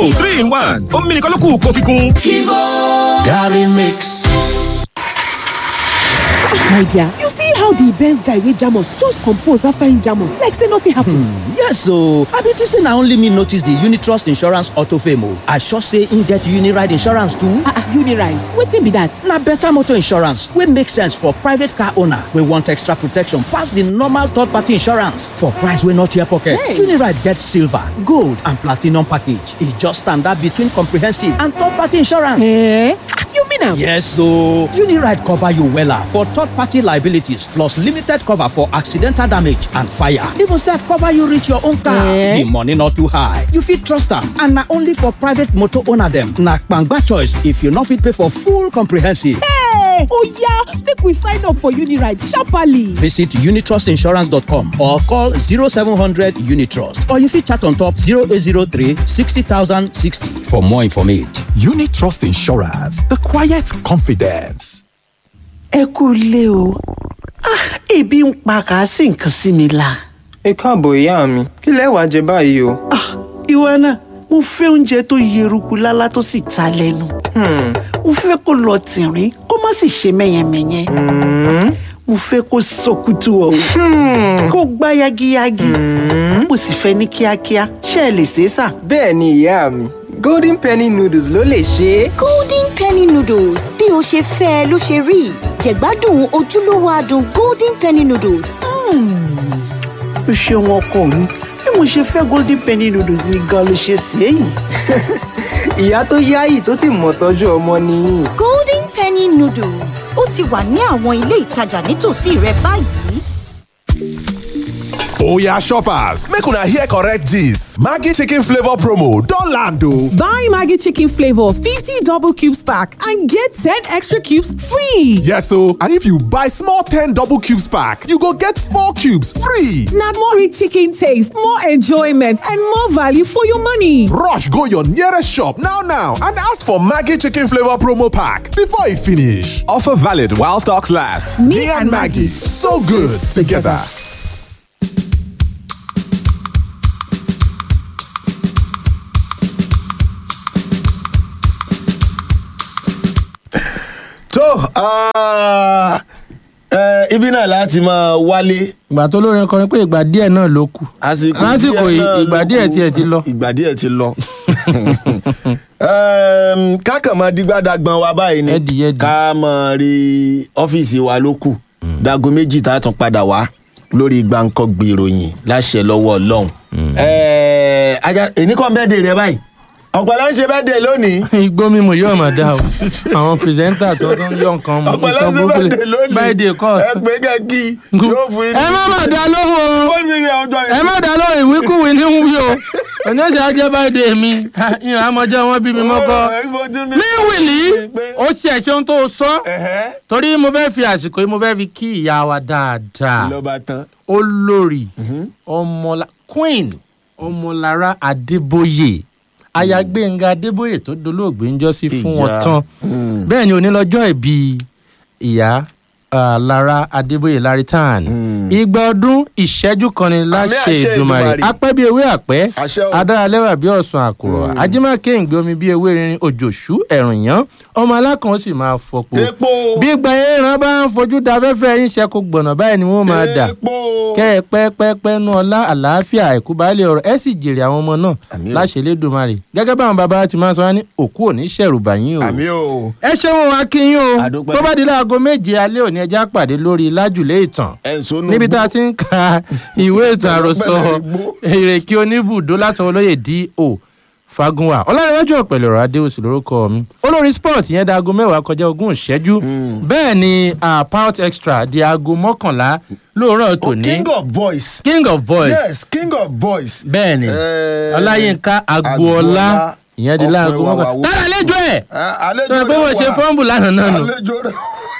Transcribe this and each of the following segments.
three in one omi nìkan ló kù kó fi kún. Gary Mix. My dear, you see how the Benz guy wey jam us just compose after him jam us like say nothing happen. yes o i bin think say na only me notice the unitrust insurance auto fame o i sure say im get uniride insurance too. Ah ah, Uniride, wetin be that? na better motor insurance wey make sense for private car owner wey want extra protection pass the normal third-party insurance for price wey no tear pocket. Hey. uniride get silver gold and platinum package e just stand out between comprehensive and third-party insurance. Eh? Ah, You mean am? Yes, so Uniride cover you wella for third-party liabilities plus limited cover for accidental damage and fire. Even self cover you reach your own car. Eh? The money not too high. You fit trust am and na only for private motor owner dem. Na kpangba choice if you no fit pay for full comprehensive. Hey! Oya, make we sign up for Uniride sharparly. Visit unitrustinsurance.com or call 0700 Unitrust or you fit chat on top 0803 60060 for more information. Unit Trust Insurance. The quiet confidence. ẹ kú ilé o Ah, ebi ń pa kàásì nǹkan sí mi la ẹ káàbọ̀ ìyá mi kí lẹ wàá jẹ báyìí o. Ah, ìwọ náà mo fẹ́ oúnjẹ tó yeruku lálá tó sì ta lẹ́nu mo fẹ́ kó lọ tìrín kó má sì ṣe mẹ́yẹmẹ́yẹ mo fẹ́ kó sọkútù ọ̀hún kó gbá yagiyagi mo sì fẹ́ ní kíákíá ṣé ẹ lè ṣe é sà. bẹ́ẹ̀ ni ìyá mi golden penny noodles ló lè ṣe é. golden penny noodles bí o ṣe fẹ́ ẹ ló ṣe rí jẹ̀gbádùn ojúlówó adùn golden penny noodles o ṣeun ọkọ mi bí mo ṣe fẹ́ golden penny noodles ni gan ló ṣe sí èyí. ìyá tó yáyì tó sì mọ̀ tọ́jú ọmọ nìyí. golden penny noodles ó ti wà ní àwọn ilé ìtajà nítòsí rẹ báyìí. Oya shoppers, make una hear correct gist. Maggi chicken flavor promo don land o. Buy Maggie Chicken Flavor 50 double cubes pack and get 10 extra cubes free. Yes o, and if you buy small 10 double cubes pack, you go get 4 cubes free. Now more rich chicken taste, more enjoyment, and more value for your money. Rush go your nearest shop now now and ask for Maggi chicken flavor promo pack before e finish. Offer valid while stocks last. Me, and Maggie, so good together. tó ah, eh, ibi náà láti máa wálé. ìgbà tó lórin kọrin pé ìgbà díẹ̀ náà ló kù àsìkò lásìkò díẹ̀ yìí náà ìgbà ló díẹ̀ kù. tiẹ̀ ti lọ. ìgbà díẹ̀ ti lọ. Ehm, ká kàn máa dígbàdàgbọ̀n wa báyìí ni Yẹ́dì, yẹ́dì. ká máa rí ọ́fíìsì wa ló kù dago méjì tá a tún padà wá lórí gbàǹkangbè ìròyìn láṣẹ lọ́wọ́ ọlọ́run. Eh, ajá èní kan bẹ́ẹ̀ dè rẹ báyìí ọ̀pọ̀lọ́ ń ṣe bẹ́ẹ̀ dè lónìí. igbó mímu yóò máa dá o àwọn pírẹsẹ́ńtà tó ń yọ nǹkan mu ọ̀pọ̀lọ́ nǹkan ń ṣe burúkú bẹ́ẹ̀ lè dè lónìí. báyìí dè kọ́ ẹ pé kẹ́kí yóò fún yín. ẹ má má dá lóhùn o Ó ní ìyá ọjọ́ ẹ má dá lóhùn ìwíkúwìí ní ń wí o òní ó ṣe ajẹ́ báyìí dè mí ìhàn àmọ́jọ́ wọn bí mi mọ́kọ́ ní wìlí ó ṣe ẹ̀ṣẹ̀ ohun tó sọ torí mo fẹ́ fi àsìkò yìí mo fẹ́ fi kí ìyá wa dáadáa lọ́ba tán. olórí ọmọlá queen ọmọlára adébóyè aya gbẹ̀ngà adébóyè tó dolóògbé ń jọ́sí fún wọn Ìyá. tán bẹ́ẹ̀ ni onílọ́jọ́ ìbí ìyá ah, lára adébóyè laritan igba ọdún ìṣẹ́jú kan ni láṣẹ àṣẹ ìdùmarè Èdùmàrè. apẹ́ bí ewé àpẹ́ Àṣẹ o. adáralẹ́wà bí ọ̀sán àkùrọ̀ ajímọ̀kẹ́ ìgbé omi bí ewé rinrin òjòṣú ẹ̀rùn yán ọmọ alákan ó sì máa fọpo epo bí gba ẹran bá ń fojú da afẹ́fẹ́ yín ṣe kó gbọ̀nà báyìí ni wọ́n máa dà epo kẹ́ ẹ pẹ́pẹ́pẹ́ nu ọlá àlàáfíà àìkú baálé ọ̀rọ̀ ẹ sì jèrè àwọn ọmọ náà Àmín o. láṣẹ lẹ́dùnmarè gẹ́gẹ́ báwọn bàbá wa ti máa sọ wá ní òkú òní ṣẹ̀rù bàyín o àmì o ẹ ṣeun wa kí yín o Àdúpẹ́. tó bá di láago méje alẹ́ òní ẹja pàdé lórí lájùlé ìtàn ẹ̀ ń sonú níbi tá a ti ń ka ìwé ìtàn àròsọ Pẹ̀lẹ́ igbó. èrèké oníbùdó látọwọ́ olóyè do fagunwa ọlárẹ̀wájú ọ̀pẹ̀lẹ̀ ọ̀rọ̀ adéwòsì lórúkọ mi olórí sport yẹn da aago mẹ́wàá kọjá ogún ìṣẹ́jú bẹ́ẹ̀ ni ah, pout extra di aago mọ́kànlá lóòrọ̀ Oh, tòní king of boys. king of boys yes king of boys. bẹ́ẹ̀ ni Eh, ọláyínká agboola ìyẹn di láago ọpẹ́ wa wà mọ́kànlá wò. tára àlejò ẹ̀ Ah, àlejò sọ pé rẹ̀ wọ́n ṣe wà. fọ́ǹbù lánàá náà nù. àlejò rẹ̀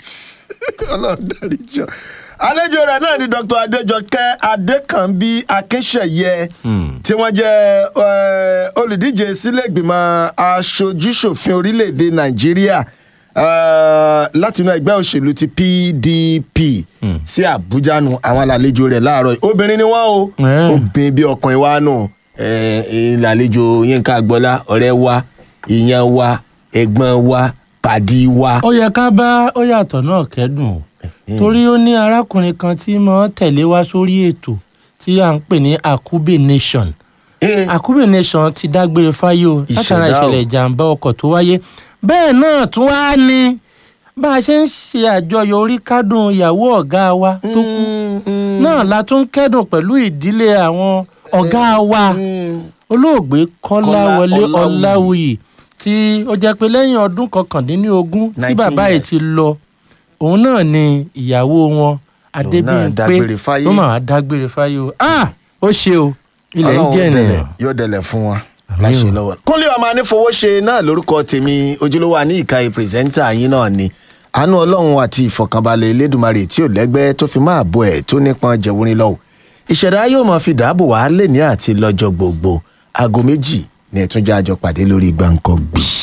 ọlọ́run dárí jọ. àlejò rẹ̀ náà ni dr adéjọkẹ́ adékànbí akínṣẹ̀yẹ tí wọ́n jẹ́ eh, olùdíje sílẹ̀gbìmọ̀ aṣojúṣòfin orílẹ̀‐èdè nàìjíríà eh, látinú ẹgbẹ́ òṣèlú ti pdp sí àbújá nu àwọn àlejò rẹ̀ láàárọ̀ yìí. obìnrin ni wọ́n o Eh. obìnrin bí ọkùnrin wa nù ìlàlejò yínká gbọ́lá ọ̀rẹ́ wa ìyẹn wa ẹ̀gbọ́n wa pàdí wa. ó yẹ ká bá ó yàtọ̀ náà kẹ́dùn o torí ó ní arákùnrin kan tí mo tẹ̀lé wá sórí ètò tí à ń pè ní akube nation akube nation ti dágbére fáyé o látara Ìṣẹ̀dá o. ìṣẹ̀lẹ̀ ìjàmbá ọkọ̀ tó wáyé bẹ́ẹ̀ náà tún wá ní bá a ṣe ń ṣe àjọyọ̀ orí kádùn ìyàwó ọ̀gá wa tó kú náà la tún ń kẹ́dùn pẹ̀lú ìdílé àwọn ọ̀gá wa olóògbé kọ́láwọlé Kọ́lá Ọláwuyì. ọláwuyì tí ó jẹ́ pé lẹ́yìn ọdún kọkàndínlógún tí 19 bàbá yìí years. ti lọ òun náà ni ìyàwó wọn adébíyìnpé dágbére fáyé. ló máa dágbére fáyé o ah ó ṣe o ilẹ̀ ń Ọlọ́run jẹ́ dẹlẹ̀, ènìyàn. yóò dẹlẹ̀ fún wọn láṣẹ lọ́wọ́. kúnlé ọmọ anífowóṣe náà lórúkọ tèmi ojúlówó àní ìka pírẹsẹ́ńtà yín náà ni àánú ọlọ́run àti ìfọ̀kànbalẹ̀ elédùnmarè tí ò lẹ́gbẹ́ tó fi máa bọ ẹ̀ tó nípọn jẹ̀wúrin lọ́wọ́ ìṣẹ̀dá yóò máa fi dáàbò wá lé ní àti lọ́jọ́ gbogbo aago méjì ní ẹ̀túnjẹ́ àjọ pàdé lórí gbàǹkan gbì.